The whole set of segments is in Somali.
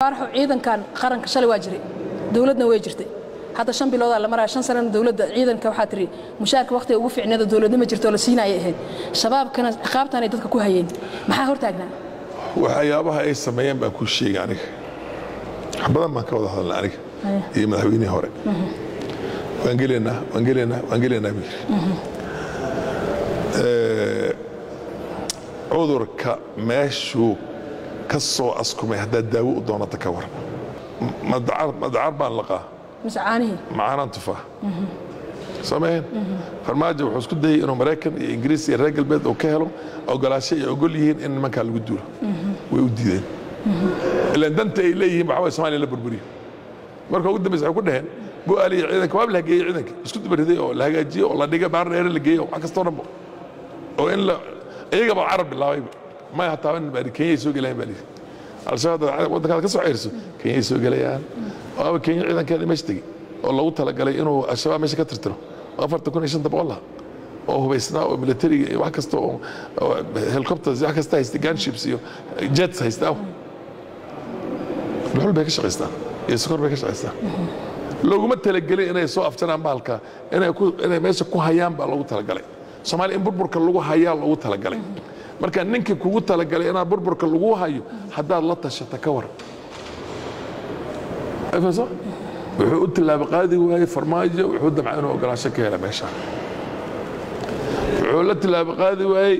faaraxo ciidankan qaranka shalay waa jiray dowladna way jirtay hadda shan biloodaa la maraya shan sanana dowladda ciidanka waxaa tiri mushaarka waqtiga ugu fiicneeda dowladnima jirto oo la siinaya ahayd shabaabkana ciqaabtanay dadka ku hayeen maxaa hortaagnaa waxyaabaha ay sameeyeen baan kuu sheegay aniga wax badan baan ka wada hadalnay aniga iyo madaxweynihii hore waan gelaynaa waan gelaynaa waan gelaynaa buu yidhi cudurka meeshuu ka soo askumay haddaad daawo u doonata ka waran madacar baan laqaa mise caanihii macaanaan tufaa soomaheen farmaajo wuxuu isku dayay inuu maraykan iyo ingiriis iyo reer galbeed uu ka helo ogolaasho ay ogol yihiin in nimankaa lagu duulo way u diideen ilaan danta ay leeyihiin waxaa waye somaaliya la burburiyo marka ugu dambaysa waxay ku dhaheen bu'aali iyo ciidanka waaba la hageeyey ciidanka isku dubariday oo la hagaajiyo oo la dhigay baar dheere la geeyo wax kastoo dhanbo oo in la iyagaba carab bilaabayba may hataa in bari kenyay soo gelayaan baa lihi al-shabaab waddankaada ka soo ceyrso kenyay soo gelayaan waaba kenya ciidankeeda meesha tegey oo loogu talagalay inuu al-shabaab meesha ka tirtiro afartan kun iyo shanta boqol laha oo hubaysnaa oo militariga iyo wax kasta oo helicopters wax kasta haysta gunships iyo jets haysta aw dhuxul bay ka shaqaystaan iyo sokor bay ka shaqaystaan looguma talagelin inay soo afjaraan bahalka inay ku inay meesha ku hayaan baa loogu talagalay soomaaliya in burburka lagu hayaa loogu talagalay marka ninkii kugu talagalay inaad burburka lagu hayo haddaad la tashata ka waran wuxuu u tilaabo qaadi waayey farmaajo wuxuu damca inuu ogolaansho ka hela meesha wuxuu la tilaabo qaadi waayey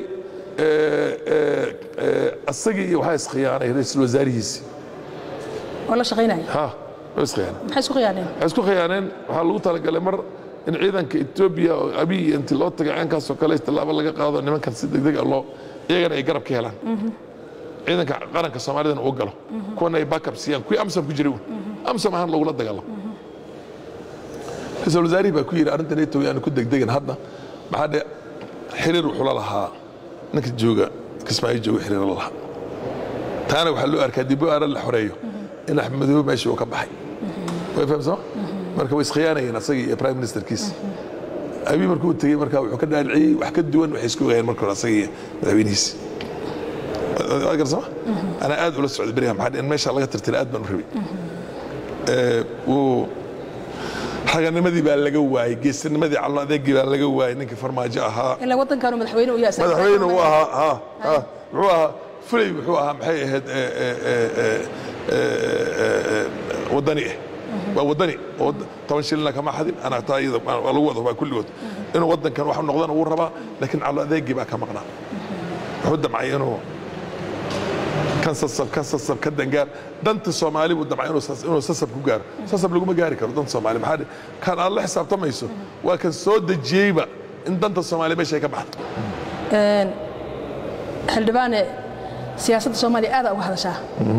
asagii iyo waxaa iskhiyaanay ra-iisul wasaarihiisii oo la shaqaynaya ha way iskhiyaaneen maxay isku khiyaaneen waxay isku khiyaaneen waxaa lagu talagalay mar in ciidanka etoobiya oo abiy intii loo tagay ceenkaasoo kale tallaabo laga qaado nimankan si degdeg ah loo iyagana ay garab ka helaan ciidanka qaranka soomaalidana uu galo kuwana ay backup siiyaan kuwii amsom ku jiray uun amsom ahaan lagula dagaalamo ra-iisul wasaarihii baa ku yidhi arrintan etoobiya aanu ku degdegan hadda maxaa dhe xiriir wuxuu la lahaa ninka jooga kismaayo jooga xiriir la lahaa taana waxaa loo arkaa dib aara la xoreeyo in axmedoobe meeshii uu ka baxay way fahamsama marka way iskhiyaanayeen asagii iyo prime ministerkiis abiy markuu u tegey marka wuxuu ka dhaaliciyey wax ka duwan waxay isku ogayeen marka hore asagii iyo madaxweynihiisi waa garsama anaa aad ula socday beriha maxaa in meesha laga tirtira aad baan u rabay wuu raganimadii baa laga waayey geesinimadii callo adeegii baa laga waayey ninkii farmaajo ahaa ilaa waddankaanu madaxweyne u yahay madaxweyne uu ahaa ha ha muxuu ahaa fulay wuxuu ahaa maxay ahayd wadani ah waa wadani oo toban shilina kama xadin ana taa iyada waa lagu wada waa kulligood inuu waddankan wax noqdana wuu rabaa laakiin callo adeegii baa ka maqnaa wuxuu damcay inuu kan sasab kan sasab ka dangaar danta soomaali buu damcay inuu sasab ku gaaro sasab laguma gaari karo danta soomaali maxaa dhe kan aad la xisaabtamayso waa kan soo dejiyeyba in danta soomaaliya meesha ay ka baxdo xildhibaane siyaasadda soomaaliya aada uga hadashaa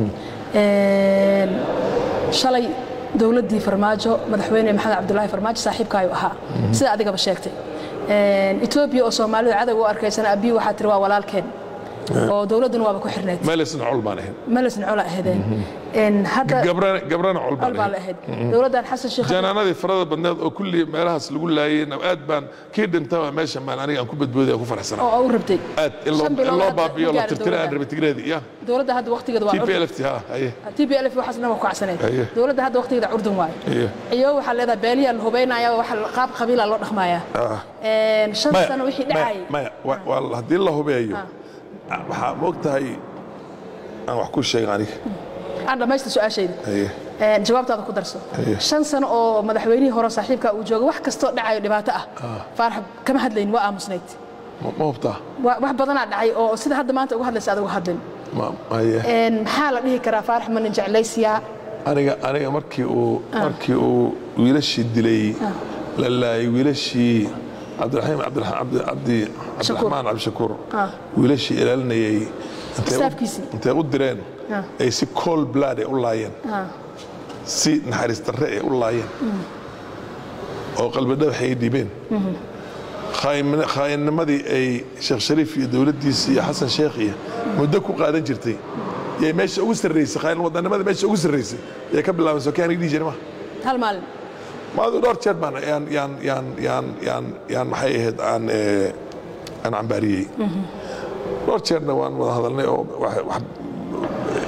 shalay dowladdii farmaajo madaxweyne maxamed cabdulaahi farmaajo saaxiibkaayu ahaa sida adigaba sheegtay etoobiya oo soomaalida cadow u arkaysana abiy waxaa tiri waa walaalkeen oo dowladduna waaba ku xirneyd meelisna col baan ahayn melisna cola ahaydeen hadda gabrana gabrana col col baan baa la ahayn ahayd dowladdan xasan sheekh janaanadii farada badneed oo kulli meelahaas lagu laayay aad baan kii dhintaba meesha maan aniga aan ku badbooday aan ku faraxsanaa oo u rabtay aad in loo Shan bilood in loo hadda baabiyo ma la gaarin tirtira aan dowladda. rabay tigreedii ya dowladda hadda waqtigeeda waa t p curdun l f t ha haye t p l f waxaas dhan waa ku cagsaneyd Haye. dowladda hadda waqtigeeda curdun waayo Haye. iyo waxaa leedahay beeliyaa la hubaynaya waxa qaab qabiila loo dhaqmayaa Ah. shan maya sano wixii maya dhacayay maya wa- waa haddii la hubeeyo waxaa moogtahay aan wax ku sheegay aniga aan dhammaysta su-aashayda haye Een, jawaabtaada ku darso Haye. shan sano oo madaxweynihii hore saaxiibka uu jooga wax kastoo dhacayo dhibaato ah faarax kama hadlayn waa aamusnayd ma ma hubtaa Wa- wax badanaa dhacay oo sida hadda maanta uga hadlaysa adigu hadlin ma haye Een, maxaa la dhihi karaa faarax manin jeclaysiyaa aniga aniga markii uu markii uu wiilashii dilay la laayay wiilashii cabdiraxiim cabdiraxmaan cabdi cabdi cabdiraxmaan cabdishakuur Ah. wiilashii ilaalinayay intay u- Staafkiisii. intay u direen Ah. ay si cold blood ay u laayeen Ah. si naxariis darre ay u laayeen oo qalbi dhagax ay dhiibeen Khaayimna- khaayinnimadii ay sheekh shariif iyo dowladdiisa iyo xasan sheekh iyo muddo ku qaadan jirtay yay meesha ugu sarraysay khaayin wadanimadii meesha ugu sarraysay yay ka bilaaban soo kii aniga dhihi jiray ma hal maalin maadu dhowr jeer baan yaan yaan yaan yaan yaan yaan maxay ahayd aan eh, aan cambaariyey dhowr jeerna waan wada hadalnay oo wax- wax-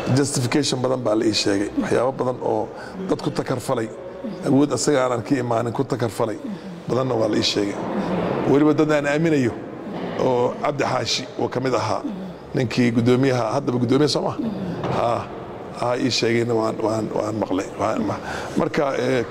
justification badan baa la ii sheegay waxyaabo badan oo dad ku takarfalay awood asaga aanan ka imaanin ku takarfalay badanna waa la ii sheegay weliba dad aan aaminayo oo cabdi xaashi oo ka mid ahaa ninkii gudoomiyaha haddaba gudoomiya soo ma ha ii sheegayna waan waan waan maqlay marka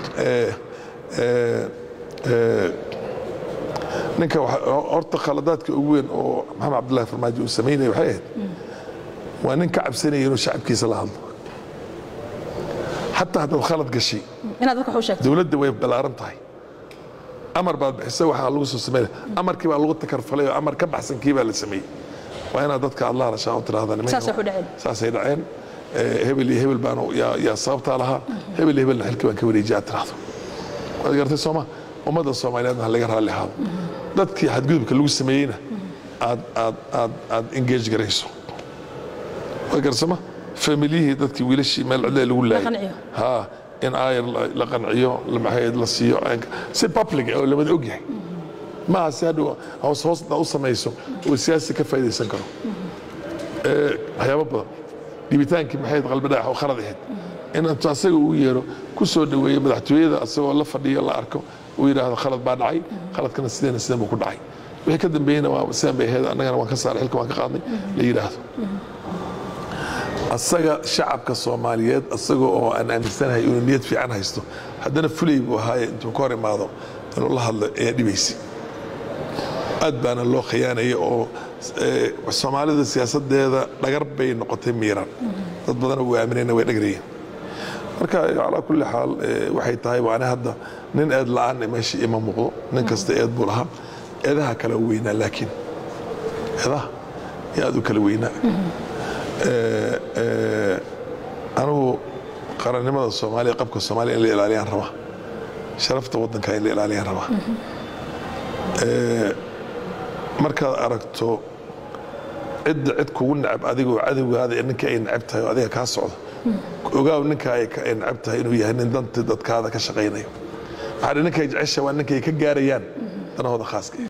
ninka horta khaladaadka ugu weyn oo maxamed cabdullahi farmaajo uu samaynaya waxay ahayd waa nin ka cabsanaya inuu shacabkiisa la hadlo xataa haddaad khalad gashay inaad dadka wax u sheegto dowladda way ballaaran tahay amar baad bixisa waxaa lagu soo sameynaya amarkii baa lagu takarfalay oo amar ka baxsan kii baa la sameeyey waa inaad dadka aad la hadashaa oo tiraahda saasay u dhaceen saasay dhaceen hebel iyo hebel baan yaa sababtaa lahaa hebel iyo hebelna xilkii baan ka wareejiya aad tiraahdo waad garatay sooma ummadda soomaaliyeedna ha laga raalli ahaado dadkii xadgudubka lagu sameeyeyna aad aad aad aad engage garayso waad garsama familiyihii dadkii wiilashii meel cidle lagu laayay ha in aayar la qanciyo maxayd la siiyo si public oo lamada og yahay maaha si hadhow hoos hoosna u samayso oo siyaasi ka faa'iidaysan karo waxyaabo badan dhibitaankii maxayd qalbi dhagax oo khalad ahayd inantu asaga uu yeero ku soo dhoweeyo madaxtooyada asagoo la fadhiyo la arko uu yidhaahdo khalad baa dhacay khaladkana sideena sidan buu ku dhacay wixii ka dambeeyena waa sidan bay ahayd annagana waan ka saaray xilka waan ka qaadnay la yidhaahdo asaga shacabka soomaaliyeed asaga oo aan aaminsanahay inuu niyad fiican haysto haddana fulay buu ahaaye intuu ka hor imaado inuu la hadlo ayaa dhibaysa aad baana loo khiyaanaya oo soomaalida siyaasadeeda dhagar bay noqotay miiran dad badana uu aaminayna way dhagrayeen marka calaa kulli xaal waxay tahay waani hadda nin eed la'aan meesha ima muuqdo nin kasta eed buu lahaa eedaha kala weynaa laakiin eedaha yaa aad u kala weynaa anugu qarannimada soomaaliya qabka soomaaliya in la ilaaliyaan rabaa sharafta waddanka in la ilaaliyaan rabaa markaad aragto cidda cid kugu necab adigoo cadowgaada ninkii ay necab tahay oo adiga kaa socdo ogaaw ninka ay necab tahay inuu yahay nin danti dadkaada ka shaqaynayo waxaa ninkay jecesha waa ninkay ka gaarayaan danahooda khaaska